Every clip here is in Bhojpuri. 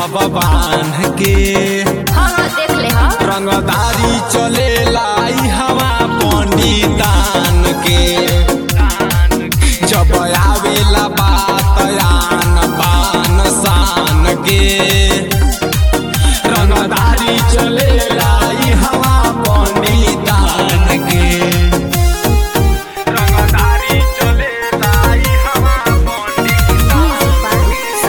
हवा बांध के हाँ हाँ देख ले हाँ रंगदारी चले लाई हवा पंडितान के जब आवेला बात आन बान शान के रंगदारी चले लाई हवा पंडितान के रंगदारी चले लाई हवा पंडितान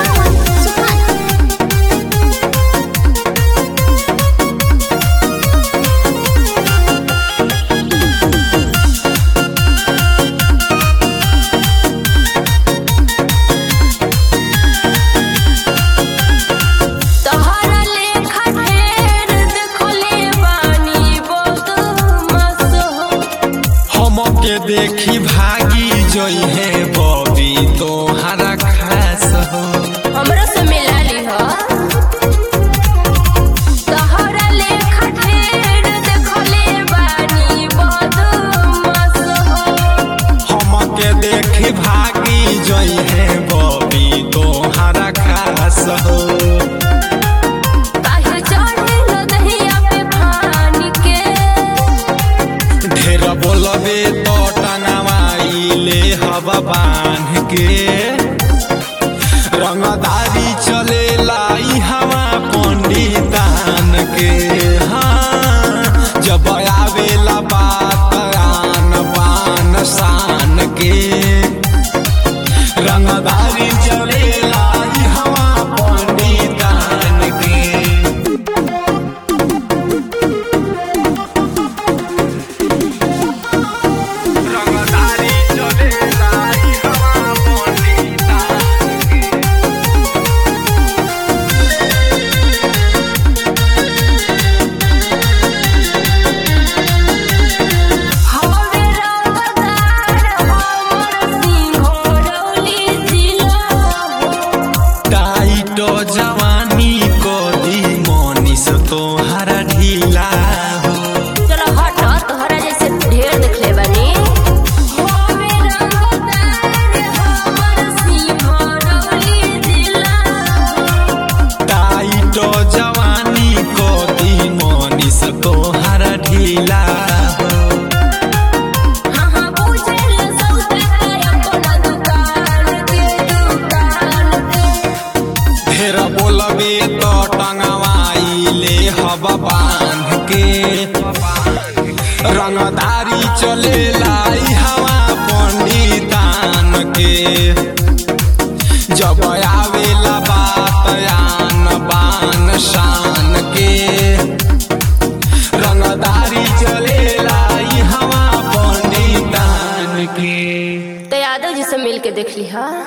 तोहरा लेखा ढेर देखले बानी बहुत मस्त हो हमके देखी भागी जोई है बॉबी तोहरा खास हो हमरा से मिला ली हो तोहरा लेखा ढेर देखले बानी बहुत मस्त हो हमके देखी भागी जोई है बॉबी तोहरा खास हो काहे चढ़े न दहिया पे भान के ढेर बोलबे तो टंगवाई ले हवा बांध के रंगदारी चले लाई हवा पंडितान के हाँ जब आवेला बात आन बान शान के रंगदारी चले लाई हवा पंडितान के रंगदारी चले लाई हवा पंडितान के हवे रंगदार हमर सिंघोरौली जिला हो टाइट जवानी कदी मनीष तोहरा ढीला हो चलो हट तोहरा जैसे ढेर देखले बानी हवे रंगदार हमर सिंघोरौली जिला हो टाइट जवानी कदी मनीष तोहरा ढीला हो हाँ हाँ बुझल सौदा अपना दुकान के दुकान के ढेर बोलबे तो टंगवाई ले हवा बांध के रंगदारी चले लाई हवा पंडितान के जब आवेला बात आन बान शान के रंगदारी चले लाई हवा पंडितान के तो यादव जी से मिल के देख ली हा